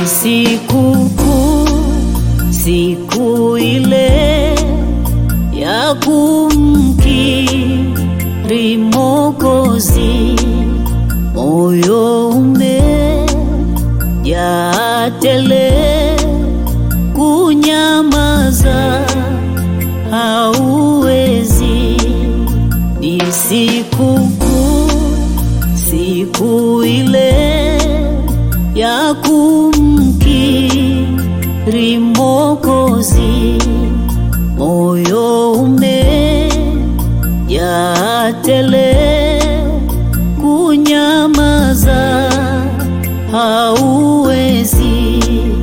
siku kuu, siku ile ya kumkiri Mwokozi, moyo umejaa tele, kunyamaza hauwezi. Ni siku kuu, siku ile ya kumkiri Mwokozi, moyo umejaa tele, kunyamaza hauwezi.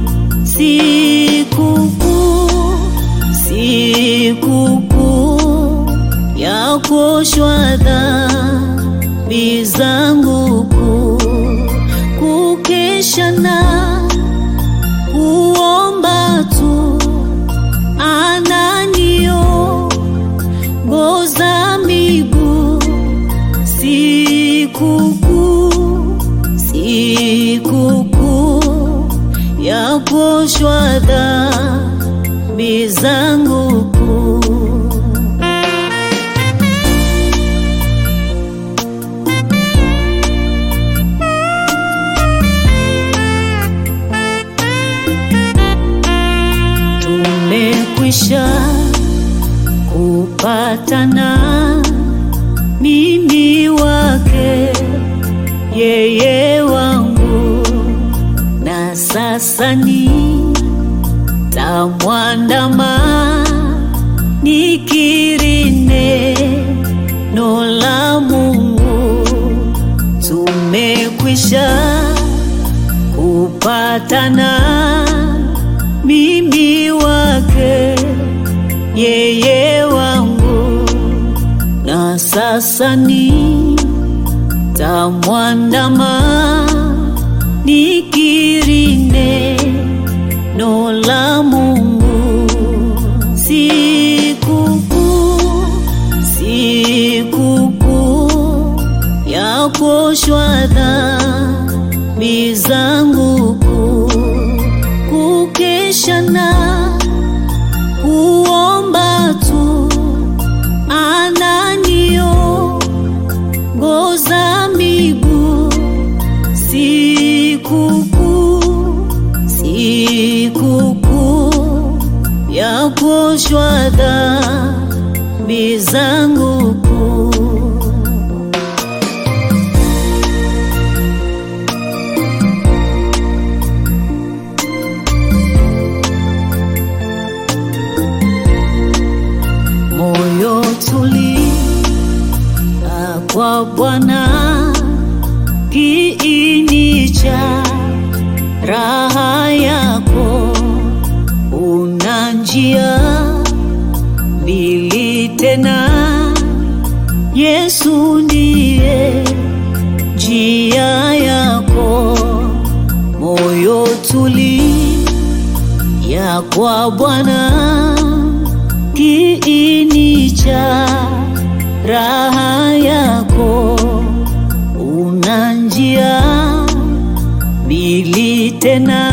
Siku kuu, siku kuu ya kuoshwa dhambi zangu kuu, kukesha na kuomba tu ananiongoza miguu sikukuu sikukuu ya kuoshwa dhambi zangu kuu tumekwisha kupatana mimi wake yeye wangu na sasa ni tamwandama nikiri neno la Mungu tumekwisha kupatana mimi wake yeye wangu na sasa ni tamwandama nikiri neno la Mungu sikukuu sikukuu ya kuoshwa dhambi zangu kuu kukesha na kuomba tu ananiongoza miguu sikukuu sikukuu ya kuoshwa dhambi zangu kuu moyo tulia kwa Bwana, kiini cha raha yako. Una njia mbili tena, Yesu ndiye njia yako. Moyo tulia kwa Bwana kiini cha raha yako. Una njia mbili tena,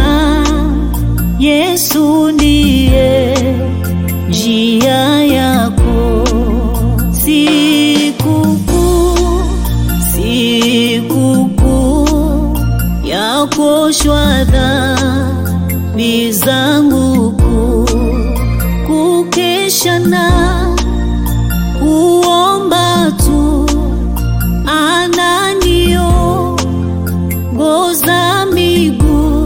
Yesu ndiye njia yako. Sikukuu, sikukuu ya kuoshwa dhambi zangu kuu kukesha na kuomba tu ananiongoza miguu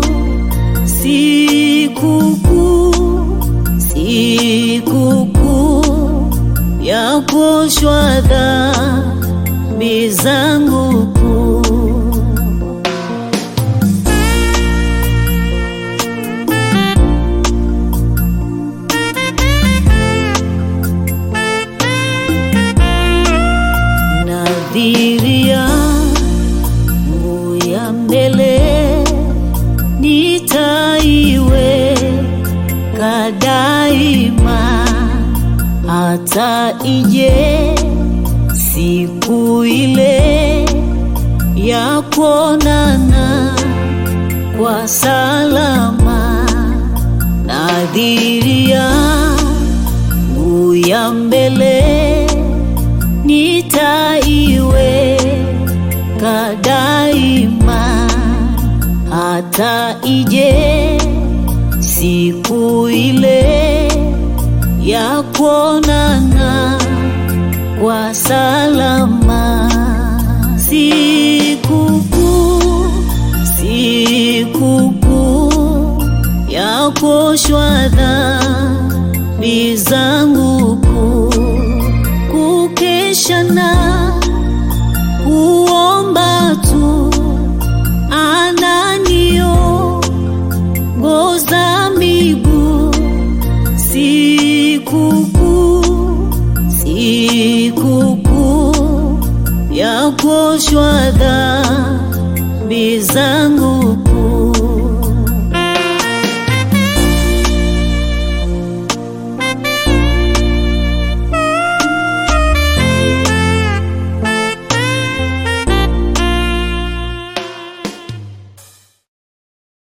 sikukuu sikukuu ya kuoshwa dhambi zangu kuu nadhiria nguvu ya mbele nitaiweka daima, hata ije siku ile ya kuonana kwa salama, nadhiri yangu ya mbele nitaiweka daima, hata ije siku ile ya kuonana kwa salama. Sikukuu, sikukuu ya kuoshwa dhambi zangu kuu, kukesha na kuomba tu ananiongoza miguu sikukuu, sikukuu ya kuoshwa dhambi zangu kuu.